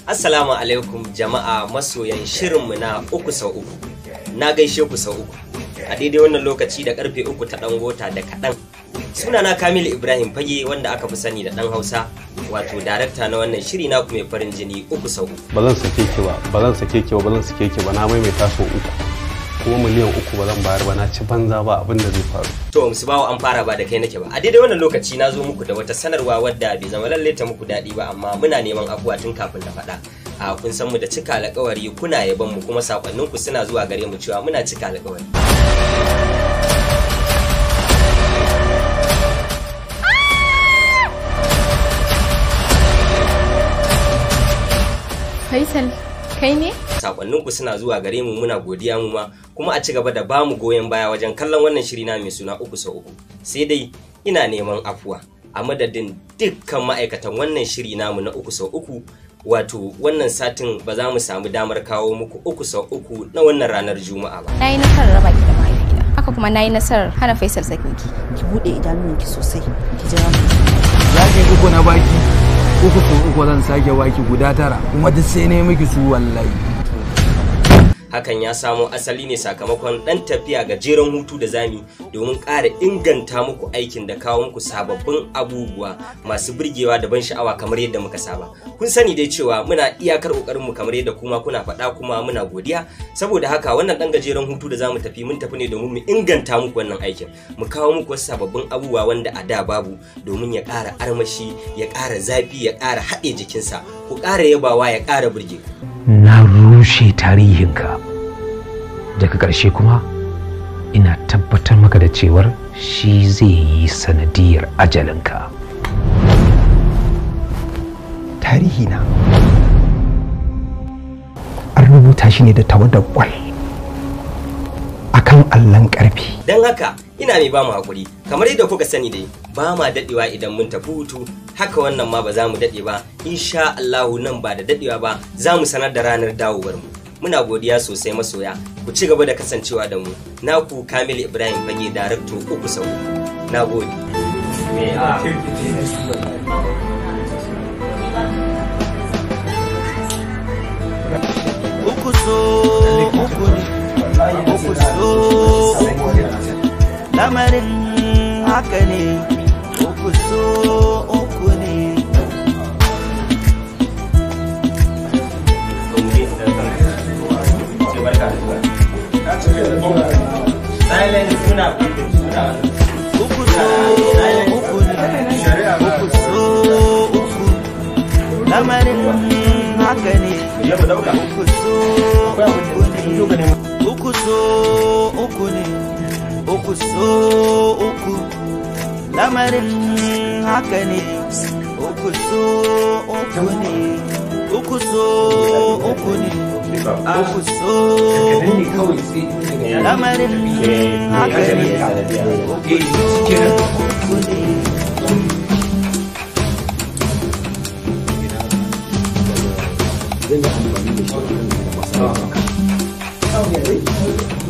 Assalamu alaikum jama'a masoyan shirinmu na uku sau uku. Na gaishe ku sau uku. A daidai wannan lokaci da karfe uku ta ɗan gota da kaɗan. Sunana Kamilu Ibrahim Fage wanda aka fi sani da ɗan Hausa wato darakta na wannan shiri na mai farin jini uku sau uku. ba zan sake ki ba ba zan sake ki ba ba zan sake ki ba na maimaita sau uku kuma miliyan uku ba zan bayar ba na ci banza ba abin da zai faru To musu bawa an fara ba da kai nake ba. A daidai wannan lokaci na zo muku da wata sanarwa wadda bai zama lalle ta muku daɗi ba amma muna neman afuwa tun kafin na faɗa. A kun san mu da cika alƙawari kuna yaban mu kuma sakonninku suna zuwa gare mu cewa muna cika alƙawari. Faisal, kai ne? sakonninku suna zuwa gare mu muna godiya mu ma kuma a ci gaba da bamu goyon baya wajen kallon wannan shiri na mai suna uku sau uku sai dai ina neman afuwa a madadin dukkan ma'aikatan wannan shiri namu na uku sau uku wato wannan satin ba za mu samu damar kawo muku uku sau uku na wannan ranar juma'a ba Na yi nasarar raba ki da mahaifina. Haka kuma na yi nasarar hana Faisal sakinki. ki bude idanunki sosai ki jira mu zaki uku na baki uku so uku zan sake baki guda tara kuma duk sai ne miki su wallahi hakan ya samo asali ne sakamakon ɗan tafiya gajeren hutu da zami domin ƙara inganta muku aikin da kawo muku sababbin abubuwa masu burgewa da ban sha'awa kamar yadda muka saba kun sani dai cewa muna iyakar ƙoƙarin mu kamar yadda kuma kuna faɗa kuma muna godiya saboda haka wannan ɗan gajeren hutu da zamu tafi mun tafi ne domin mu inganta muku wannan aikin mu kawo muku wasu sababbin abubuwa wanda a da babu domin ya ƙara armashi ya ƙara zafi ya ƙara haɗe jikinsa ku ƙara yabawa ya ƙara burge ku na rushe tarihinka daga ƙarshe kuma ina tabbatar maka da cewar shi zai yi sanadiyar ajalinka tarihi na an rubuta shi ne da tawadar kwal akan allon karfi don haka ina mai ba mu hakuri kamar yadda kuka sani dai ba ma dadewa idan mun tafi hutu haka wannan ma ba za mu dade ba insha Allahu nan ba da dadewa ba za mu sanar da ranar dawowar mu muna godiya sosai masoya ku ci gaba da kasancewa da mu naku Kamil Ibrahim Fage darakto uku sau na gode Me a- uku so uku ne uku so uku ne lamarin haka ne uku so uku ne uku so uku ne uku so uku lamarin haka ne uku so uku ne uku so uku ne uku so uku lamarin haka ne uku so uku ne uku so uku ne uku so uku lamarin haka ne uku so uku ne zan yi amfani da shi